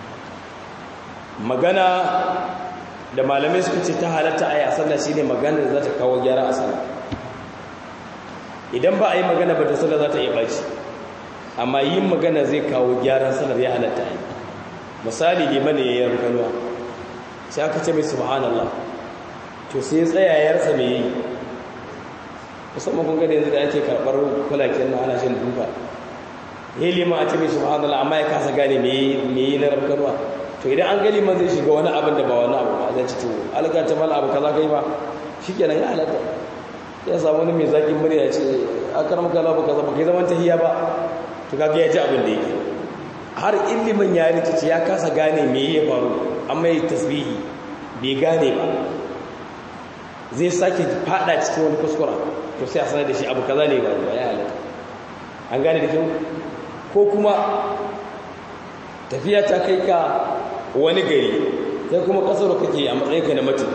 magana da malamai suka ce ta halatta a yi a sallah shi ne magana da za ta kawo gyara a sallah idan ba a yi magana ba ta sallah za ta iya ɓaci amma yin magana zai kawo gyaran sallar ya halatta a yi misali liman ya yi rukanuwa sai aka ce mai subhanallah to sai ya tsaya ya rasa mai yi musamman kun gada yanzu da ake karɓar kulaken na ana shan duka ya yi liman a ce mai subhanallah amma ya kasa gane mai yi na rukanuwa to idan an gani man zai shiga wani abin da ba wani abu ba zai ci to alga ta mala abu kaza kai ba shikenan ya halatta ya samu wani mai zakin murya ya ce akaram kala ba kaza ba kai zaman tahiya ba to kaga ya ji abin da yake har ilimin ya rikici ya kasa gane me ya faru amma ya tasbihi bai gane ba zai sake fada cikin wani kuskura to sai a sanar da shi abu kaza ne ba ya halatta an gane da kyau ko kuma tafiya ta kai ka wani gari sai kuma kasar kake a matsayinka na mutum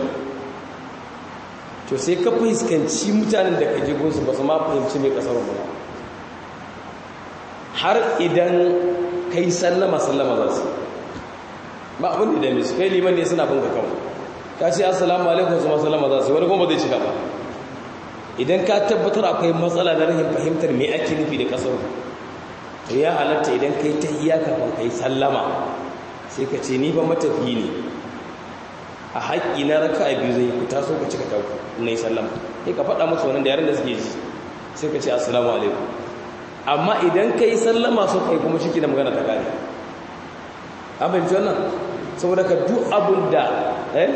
to sai ka fuskanci mutanen da ka gunsu ba su ma fahimci mai kasar ba har idan kai sallama sallama za su ba abin da su kai liman ne suna bin ka kawai ka ce assalamu alaikum su ma sallama za su wani kuma zai cika ba idan ka tabbatar akwai matsala na rahin fahimtar me ake nufi da kasar to ya halatta idan kai ta iya kafin kai sallama sai ka ce ni ba matafi ne a haƙƙi na raka a biyu zai ku taso ka cika tauku na yi sallama sai ka faɗa musu wannan da yaren da suke ji sai ka ce assalamu alaikum amma idan ka yi sallama su kai kuma shi da magana ta gane abin ji wannan saboda ka duk abin da eh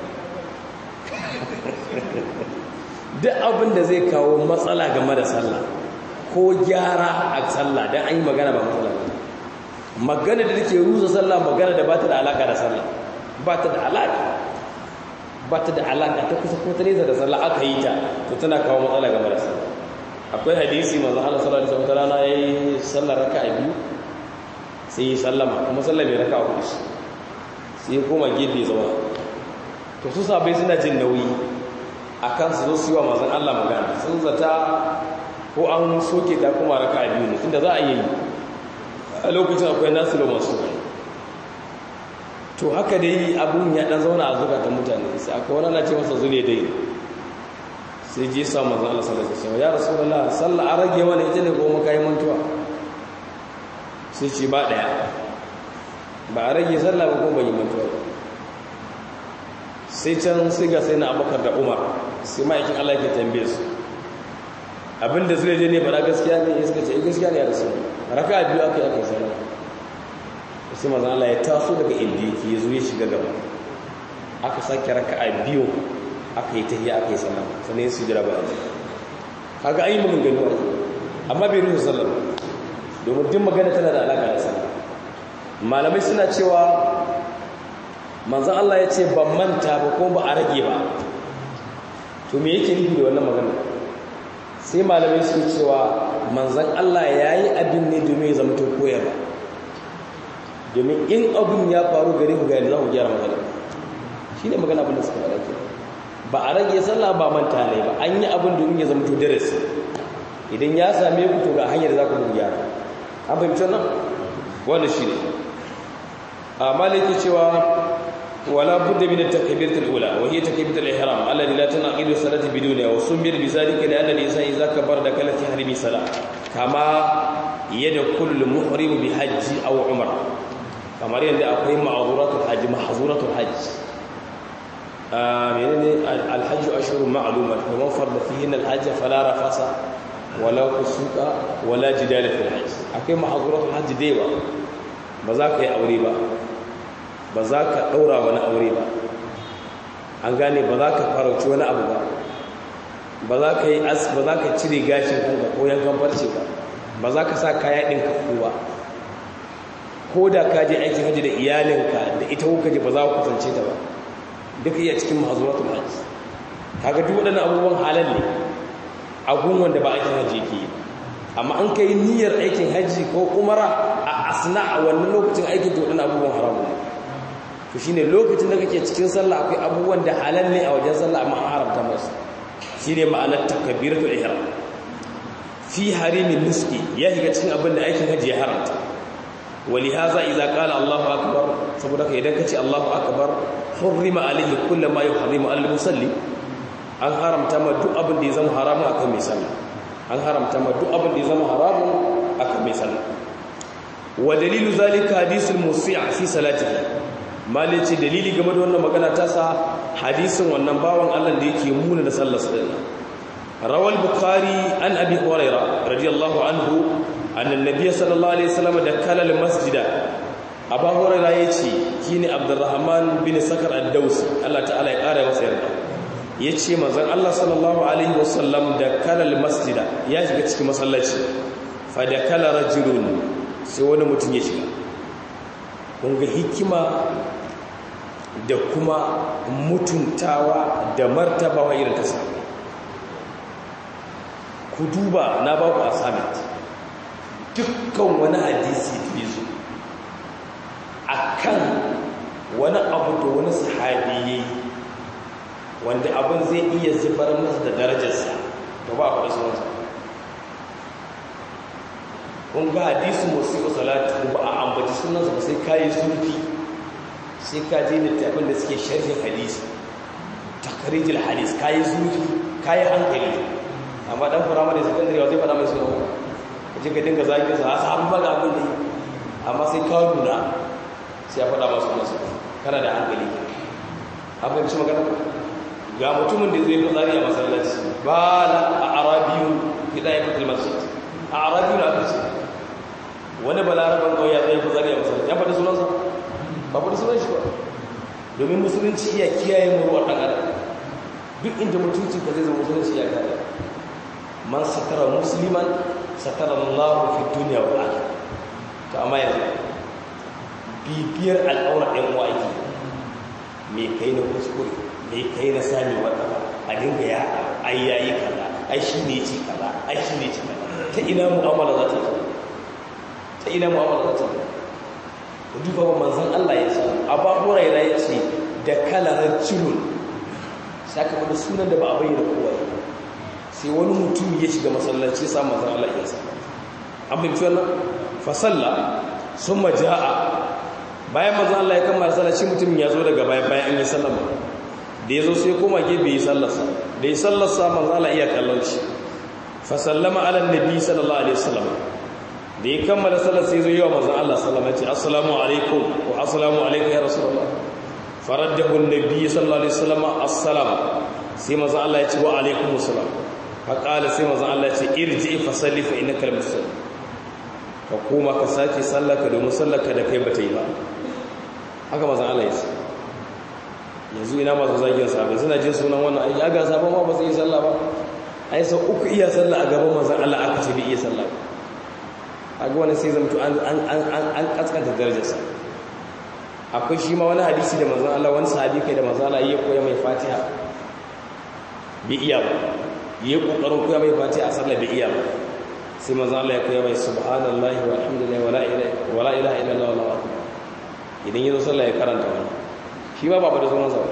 duk abin da zai kawo matsala game da sallah ko gyara a sallah don an yi magana ba matsala ba magana da take rusa sallah magana da ba ta da alaka da sallah ba ta da alaka ba ta da alaka ta kusa ko ta nesa da sallah aka yi ta to tana kawo matsala game da sallah akwai hadisi manzo Allah sallallahu alaihi wasallam rana yayi sallar raka'a biyu sai yi sallama kuma sallar bai raka'a hudu sai ya koma gefe zauna to su sabai suna jin nauyi akan su zo su yi wa manzon Allah magana sun zata ko an soke ta kuma raka'a biyu ne tunda za a yi a lokacin akwai nasiru masu to haka dai abun ya dan zauna a zukatan mutane sai akwai wani ana ce masa zule dai sai je sa manzon Allah sallallahu alaihi wasallam ya rasulullah sallah a rage mana ita ne ko mu kai mantuwa sai ce ba daya ba a rage sallah ba ko ban yi mantuwa sai can sai ga sai na abakar da umar sai ma'aikin Allah ke tambaye su abinda zai je ne ba gaskiya ne ya suka ce gaskiya ne ya rasu raka biyu aka yi aka yi sallah sai manzon Allah ya taso daga inda yake ya zo ya shiga gaba aka sake raka'a biyu aka yi tahiyya aka yi sallah sannan su jira ba kaga ayi mun gani wani amma bai ruhu sallah domin duk magana tana da alaka da sallah malamai suna cewa manzon Allah ya ce ban manta ba ko ba a rage ba to me yake nufi da wannan magana sai malamai suke cewa manzon Allah ya yi abin ne domin ya zama to koyarwa domin in abin ya faru gare mu ga yadda za mu gyara magana shi ne magana abin da suka faɗa ke ba a rage sallah ba manta ne ba an yi abin domin ya zama to darasi idan ya same ku to ga hanyar za ku mu gyara an fahimci nan wannan shi ne a malaki cewa wala budda min at-takbirati al-ula wa hiya takbiratu al-ihram alladhi la tanaqidu salati bidunha wa sumir bi zalika li anna al-insana idha kabbara dakala fi harimi salat kama yadkhulu al-muhrim bi hajji aw umrah kamar yadda akwai ma'azuratul hajji mahzuratul hajji menene alhajju ashhurun ma'lumat fa man farda fihinna alhajj fala rafasa wala kusuka wala jidala fil hajj akwai mahzuratul hajji daiwa ba za ka yi aure ba ba za ka daura wani aure ba an gane ba za ka farauci wani abu ba ba za ka yi as ba za ka cire gashin kanka ko yankan farce ba ba za ka sa kaya ɗin kafu ba ko da ka je aikin hajji da iyalinka da ita kuka je ba za ku kusance ta ba duka iya cikin mahazuratul hajji kaga duk waɗannan abubuwan halal ne agun wanda ba aikin hajji yake yi amma an kai niyyar aikin hajji ko umara a asna a wannan lokacin aikin to waɗannan abubuwan haramun ne to shine lokacin da kake cikin sallah akwai abubuwan da halal ne a wajen sallah amma an haramta masu shine ma'anar takbiratul ihram fi harimin nuski ya shiga cikin abin da aikin hajji ya haramta ولهذا إذا قال الله أكبر saboda ka idan kace Allahu akbar hurrima alayhi kullu ma yuharrimu al musalli an haramta ma duk abin da ya zama haramun akan mai sallah an haramta ma duk abin da ya zama haramun akan mai sallah wa dalilu zalika hadisul musi' fi salatihi malice dalili game da wannan magana ta sa hadisin wannan bawan Allah da yake muna da sallar sa rawal bukhari an abi hurairah radiyallahu anhu anna an-nabiy sallallahu alaihi wasallam dakala al-masjida abu hurairah yace shine abdurrahman bin sakar ad-dawsi Allah ta'ala ya kara masa yarda yace manzon Allah sallallahu alaihi wasallam dakala al-masjida ya shiga cikin masallaci fa dakala rajulun sai wani mutum ya shiga kunga hikima da kuma mutuntawa da martabawa irin ta sami ku duba na ba ku assignment dukkan wani hadisi da ya zo a kan wani abu da wani sahabi ya yi wanda abin zai iya zubar masa da darajarsa da ba a faɗi sunansa kun ga hadisi musu salatu ba a ambaci sunansa ba sai kayi sulfi sai ka je littafin da suke sharhin hadisi takarijil hadis kayi sulfi kayi hankali amma dan firamare sakandare wa zai faɗa mai sunan ka je ka dinga zagin sa hasa an faɗa abin da amma sai ka nuna sai ya faɗa masu sunansa kana da hankali an fahimci magana ga mutumin da zai fitsari a masallaci ba la a arabiyu gida ya fitil masjid a arabiyu na aka ce wani balaraban kawai ya tsaye fitsari a masallaci ya faɗi sunansa ba faɗi sunan shi ba domin musulunci iya kiyaye muruwar ɗan adam duk inda mutunci ka zai zama musulunci ya kare man satara musliman satara Allah fi duniya wa akhirah to amma yanzu bibiyar al'aura ɗan uwa ake me kai na kuskure me kai na sami wata a dinga ya ai yayi kaza ai shi ne ci kaza ai shi ne ci kaza ta ina mu'amala za ta yi ta ina mu'amala za ta yi ku duba ba manzon Allah ya ce Abu Hurairah ya ce da kalarar cilun saka wani sunan da ba a bayyana kowa sai wani mutum ya shiga masallaci sa manzon Allah ya sa an bin wannan fa salla summa jaa bayan manzon Allah ya kammala sallah shi mutum ya zo daga bayan bayan an yi sallama da ya zo sai koma gefe yi sallarsa da ya sallarsa manzon Allah iya kallon shi fa sallama ala nabi sallallahu alaihi wasallam da ya kammala sallar sai zo yi wa manzon Allah sallama ya ce assalamu alaikum wa assalamu alaikum ya rasulullah faraddahu an-nabi sallallahu alaihi wasallam assalam sai manzon Allah ya ce wa alaikum assalam fa qala sai manzon Allah ya ce irji fa salli fa innaka al-musalli ka koma ka sake sallaka domin sallaka da kai bata yi ba haka manzon Allah ya ce yanzu ina masu zagin sabai suna jin sunan wannan aiki aga sabon ma ba su yi sallah ba ai sau uku iya sallah a gaban manzon Allah aka ce bai iya sallah ba aga wani sai zamto an an an an kaskanta darajarsa akwai shi ma wani hadisi da manzon Allah wani sahabi kai da manzon Allah ya koya mai Fatiha bai iya ba yayi kokarin koya mai Fatiha a sallah bai iya ba sai manzon Allah ya koya mai subhanallahi walhamdulillahi wala ilaha wala ilaha illallah wallahu akbar idan yazo sallah ya karanta wannan shi ma ba ba da sunan sa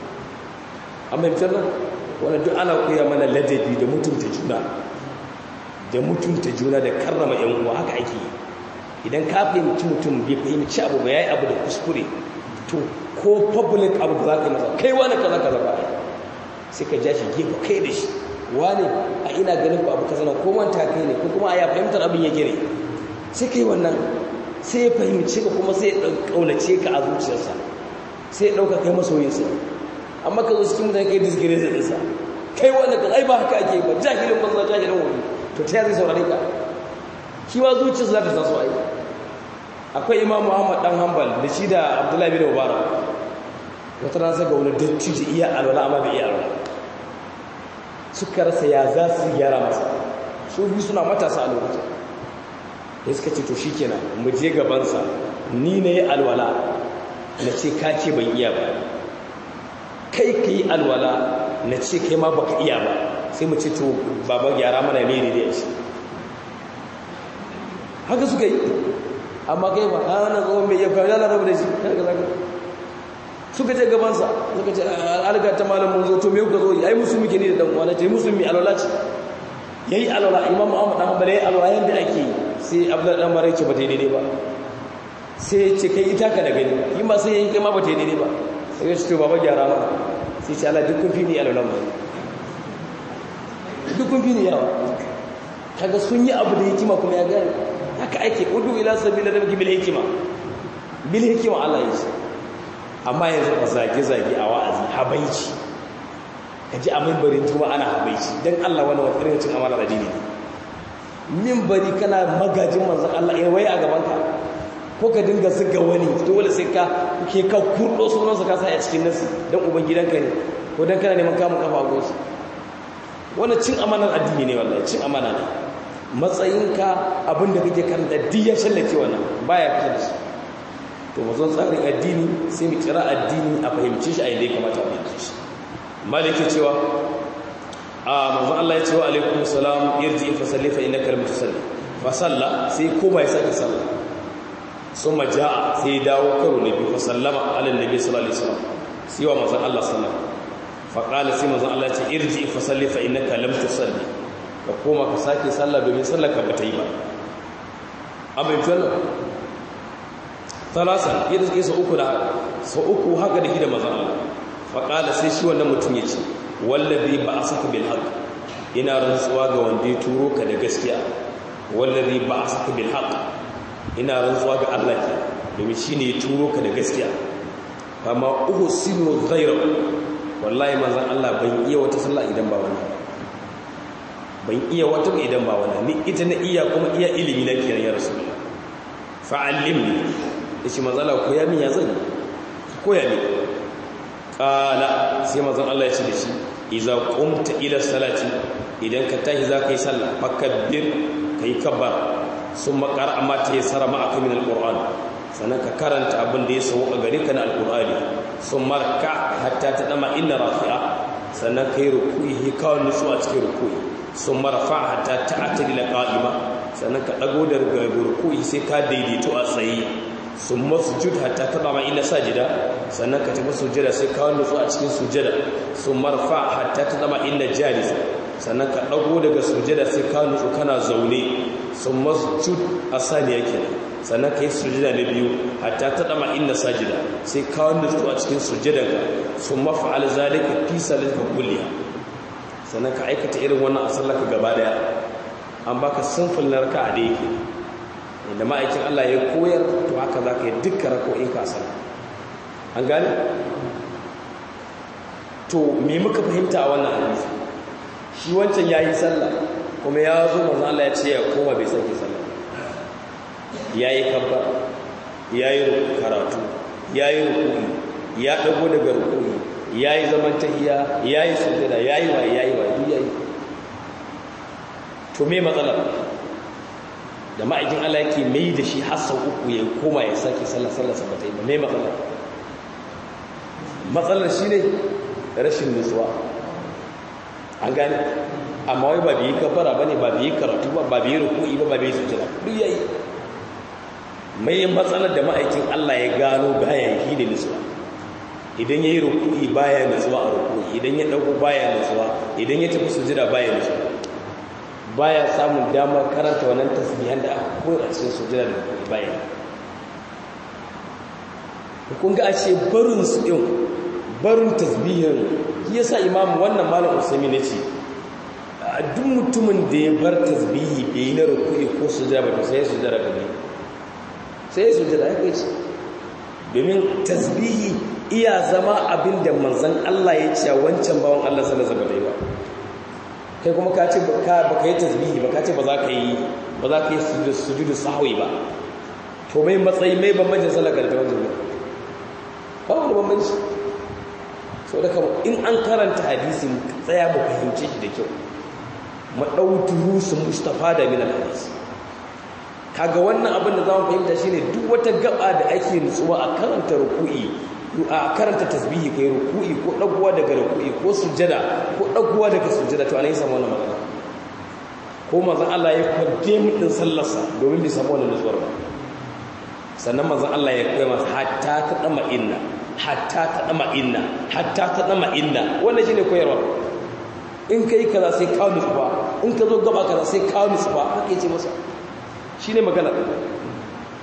an bai fitar nan wannan duk ana koya mana ladabi da mutunta juna da mutunta juna da karrama yan uwa haka ake yi idan ka fahimci mutum bai fahimci abu ba yayi abu da kuskure to ko public abu da zaka yi masa kai wani kaza kaza ba sai ka ja shi gefe kai da shi wani a ina ganin ku abu kaza na ko manta kai ne ko kuma a ya fahimtar abin ya gire sai kai wannan sai ya fahimci ka kuma sai ya kaunace ka a zuciyarsa sai ya dauka kai masoyinsa amma ka zo cikin mutane kai disgire da dinsa kai wani ka ai ba haka ake ba jahilin banza jahilin wani to ta zai saurare ka shi ma zuciyarsa za ta taso ai akwai imam muhammad dan hanbal da shi da abdullahi bin mubarak wata ran saka wani dattijo iya alwala amma bai iya alwala suka rasa ya za su gyara masa su biyu suna matasa a lokacin da suka ce to shi kenan mu je gabansa ni na yi alwala na ce ka ce ban iya ba kai ka yi alwala na ce kai ma baka iya ba sai mu ce to baba gyara mana ne ne da shi haka suka yi amma kai ba a wannan tsohon mai yau kawai rabu da shi haka zaka suka ce gabansa suka ce alga ta malam mun zo to me kuka zo ai musulmi ke ne da dan uwa ce musulmi alwala ce yayi alwala imam Muhammad dan Hanbali yayi alwala yanda ake sai Abdullah dan Marai ce ba ta daidai ba sai ce kai ita ka da gani yi ma sai yi kai ma ba ta yi daidai ba sai ya ce to baba gyara ma sai ce ala dukkan fi ni alalan ba dukkan fi ni yawa kaga sun yi abu da hikima kuma ya gani haka ake udu ila sabila rabbika bil hikima bil hikima Allah ya ce amma yanzu a zage zage a wa'azi habaici kaji a mimbarin tuma ana habaici dan Allah wani wata irin cin amana da dini mimbari kana magajin manzon Allah eh wai a gaban ka ko ka dinga zuga wani dole sai ka ke ka kurdo sunansa ka sa a cikin nasi dan uban gidanka ne ko dan kana neman kamun kafa a gosu wannan cin amanar addini ne wallahi cin amana ne matsayinka abinda kake karanta duk ya shallake wannan baya fitar da shi to mazan tsarin addini sai mu kira addini a fahimci shi a yadda ya kamata a fahimci shi malike cewa a manzon Allah ya ce wa alaikum salam irji fa salli fa innaka lam tusalli fa salla sai koma ya sake salla summa jaa sai dawo karo na biyu fa sallama ala nabi sallallahu alaihi wasallam sai wa manzon Allah sallallahu fa qala sai manzon Allah ya ce irji fa salli fa innaka lam tusalli ka koma ka sake sallah domin sallar ka bata yi ba abin tuwallo talasan yadda suke sau uku da sau uku haka da shi da mazan Allah faƙala sai shi wannan mutum ya ce wallazi ba a saka bil haq ina rantsuwa ga wanda ya turo ka da gaskiya wallazi ba a saka bil haq ina rantsuwa ga Allah ke domin shi ne ya turo ka da gaskiya amma uhu sinu ghayra wallahi manzon Allah ban iya wata sallah idan ba wannan ban iya wata idan ba wannan ni ita na iya kuma iya ilimi na kiyan ya rasulullah fa'allimni yace manzon Allah koya min ya zan koya min qala sai manzon Allah ya ce da shi idza qumta ila salati idan ka tashi za ka yi sallah fakabbir kai kabbar summa qara'a ma ta yasara ma'aka min alquran sannan ka karanta abin da ya sauka gare ka na alqur'ani summa raka hatta ta dama inna rafi'a sannan kai ruku'i hikawan nutsu a cikin ruku'i summa rafa hatta ta'tadila qa'ima sannan ka dago da ruku'i sai ka daidaito a tsaye summa sujud hatta ta dama inna sajida sannan ka tafi sujada sai ka nutsu a cikin sujada summa rafa hatta ta dama inna jalisa sannan ka dago daga sujada sai ka nutsu kana zaune sun masjud a saniya kenan sannan ka yi sujada na biyu hatta ta dama inda sajida sai ka nutsu a cikin sujadanka sun mafa'al zalika fi salatika kulliya sannan ka aikata irin wannan a sallaka gaba daya an baka sinful na raka'a da yake inda ma'aikin Allah ya koyar to haka za ka yi dukkan rako'in ka sallah an gane to me muka fahimta a wannan hadisi shi wancan yayi sallah kuma ya zo manzo Allah ya ce ya koma bai sake sallah yayi kabba yayi karatu yayi ruku'i ya dago daga ruku'i yayi zaman tahiyya yayi sujada yayi wa yayi wa duk yayi to me matsalar da ma'aikin Allah yake mai da shi har sau uku ya koma ya sake sallah sallah sa bata yi ba me matsalar matsalar shine rashin nutsuwa an gane amma wai ba biyi kafara bane ba biyi karatu ba ba biyi ruku'i ba ba biyi sujada duk yayi mai matsalar da ma'aikin Allah ya gano baya yi da nutsuwa idan yayi ruku'i baya nutsuwa a ruku'i idan ya dauko baya nutsuwa idan ya tafi sujada baya nutsuwa baya samun damar karanta wannan tasbihan da aka koyar a cikin sujada da ruku'i baya kun ga ashe barin su din barin tasbihin yasa imamu wannan malam usaimi ne ce duk mutumin da ya bar tasbihi bai yi na rukuni ko sujada ba to sai ya sujada gabe sai ya sujada ya kai ce domin tasbihi iya zama abin da manzan Allah ya ce wancan bawan Allah sallallahu alaihi ba kai kuma ka ce ba ka yi tasbihi ba ka ce ba za ka yi ba za ka yi sujudu sahwi ba to mai matsayi mai bambancin sallar da wancan ba wani bambanci so da kama in an karanta hadisi tsaya mu fahimce shi da kyau mu ɗau durusun mustafa da min hadisi kaga wannan abin da zamu fahimta shine duk wata gaba da ake nutsuwa a karanta ruku'i a karanta tasbihi kai ruku'i ko dagowa daga ruku'i ko sujada ko dagowa daga sujada to anan samu wannan magana ko manzon Allah ya kwadde mu din sallarsa domin bai samu wannan nutsuwar ba sannan manzon Allah ya koya masa hatta ta dama inna hatta ta dama inna hatta ta dama inna wannan shine koyarwa in kai kaza sai ka nutsu ba in ka zo gaba kaza sai ka nutsu ba haka yace masa shine magana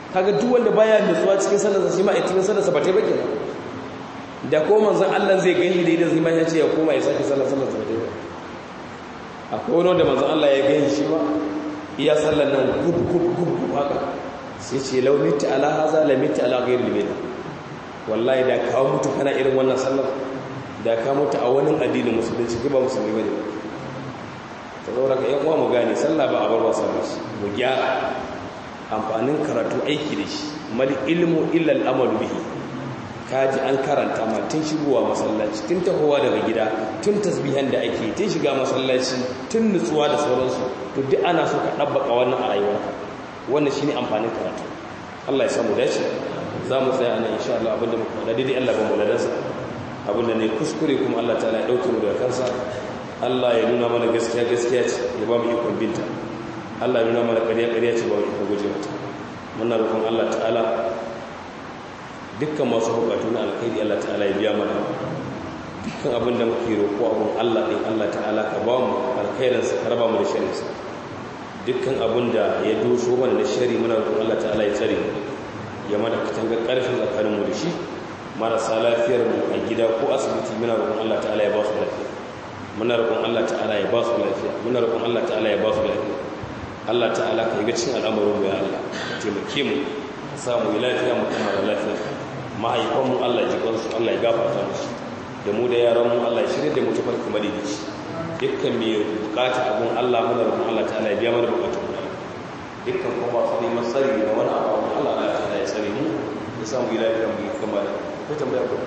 kaga duk wanda baya nutsuwa cikin sallarsa shi ma a cikin sallarsa ba ta ba kenan da ko manzon Allah zai gani da idan zima ya ce ya koma ya sake sallar sallar sa dai akwai wani da manzon Allah ya gani shi ma iya sallar nan gub gub gub gub haka sai ce law mitta ala haza la mitta ala ghayri limina wallahi da ka mutu kana irin wannan sallar da ka mutu a wani addinin musulunci ba musulmi bane ta zaura ka yan uwa mu gane sallah ba a bar wasa ba shi mu gyara amfanin karatu aiki da shi mal ilmu illa al-amalu bihi kaji an karanta ma tun shigowa masallaci tun tahowa daga gida tun tasbihan da ake tun shiga masallaci tun nutsuwa da sauransu to duk ana so ka dabbaka wannan a rayuwarka wannan shine amfanin karatu Allah ya samu dace za mu tsaya nan insha Allah abinda muka faɗa daidai Allah ba mu ladansa abinda ne kuskure kuma Allah ta'ala ya dauke mu daga kansa Allah ya nuna mana gaskiya gaskiya ce ya ba mu ikon binta Allah ya nuna mana ƙarya ƙarya ce ba mu ikon guje mata muna roƙon Allah ta'ala dukkan masu bukatu na alkhairi Allah ta'ala ya biya mana dukkan abin da muke roƙo abin Allah ɗin Allah ta'ala ka ba mu alkhairinsa ka raba mu da sharinsa dukkan abin da ya doso mana da shari muna roƙon Allah ta'ala ya tsare mu ya mana katanga ƙarfin tsakanin mu da shi marasa lafiyar mu a gida ko asibiti muna roƙon Allah ta'ala ya ba su lafiya muna roƙon Allah ta'ala ya ba su lafiya muna roƙon Allah ta'ala ya ba su lafiya Allah ta'ala ka yi ga cikin al'amarin mu ya Allah ka taimake mu ka samu lafiya mu kuma da lafiya mahaifanmu Allah ji kansu Allah ya gafarta musu da mu da yaranmu Allah ya shirya da mu tafar kuma da shi dukkan mai bukata abun Allah muna roƙon Allah ta'ala ya biya mana bukatun mu dukkan kuma ba su neman tsari da wani abu abun Allah Allah ta'ala ya tsare mu ya samu yi lafiya mu yi kama da ko tambaya ko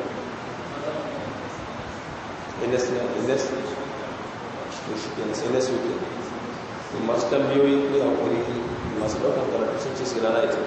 indas indas shi ke sai na su ke masu tambayoyi ko hakuri masu ɗaukar karatu sun ce su rana ita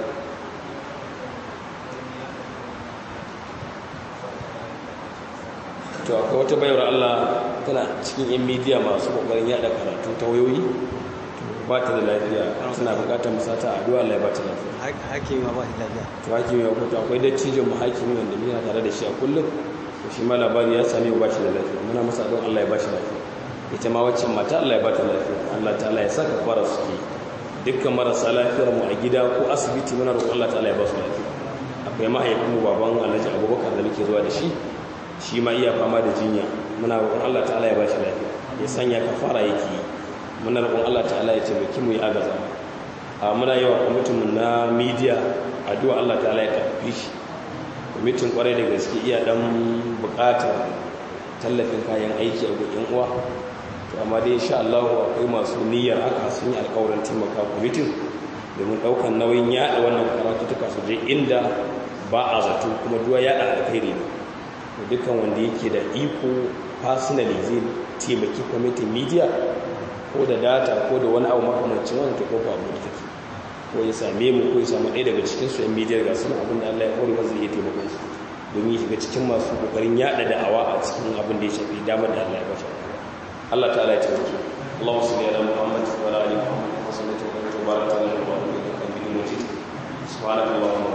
to akwai wata bayar Allah tana cikin yan midiya masu kokarin yada karatu ta wayoyi ba ta da lafiya suna bukatar musata addu'a Allah ya ba ta lafiya hakimi ma ba shi lafiya to hakimi ya kuta akwai dattijon mu hakimi wanda muna tare da shi a kullum to shi ma labari ya same ba shi da lafiya muna masa don Allah ya ba shi lafiya ita ma waccan mata Allah ya ba ta lafiya Allah ta'ala ya saka fara su ke dukkan marasa lafiyar mu a gida ko asibiti muna roƙon Allah ta'ala ya ba su lafiya akwai mahaifin mu baban Alhaji Abubakar da muke zuwa da shi shi ma iya fama da jinya muna roƙon Allah ta'ala ya ba shi lafiya ya sanya kafara yake yi muna roƙon Allah ta'ala ya taimaki mu ya agaza a muna yawa kwamitin mu na media addu'a Allah ta'ala ya tafi shi kwamitin kwarai da gaske iya dan buƙatar tallafin kayan aiki a gudun uwa to amma dai insha Allah akwai masu niyyar haka sun yi alƙawarin taimaka kwamitin domin ɗaukar nauyin yaɗa wannan karatu ta su je inda ba a zato kuma duwa yaɗa alkhairi ne dukkan wanda yake da iko personally zai taimaki kwamitin media ko da data ko da wani abu makamancin wani ta kofa abu da take ko ya same mu ko ya samu ɗaya daga cikin su yan media ga suna abin da Allah ya kore masa zai taimakon su domin shiga cikin masu kokarin yada da'awa a cikin abin da ya shafi damar da Allah ya bashi Allah ta'ala ya taimake Allahumma salli ala Muhammad wa ala ali Muhammad wa sallallahu wa barakata ala Muhammad wa ala alihi wa sahbihi subhanakallahumma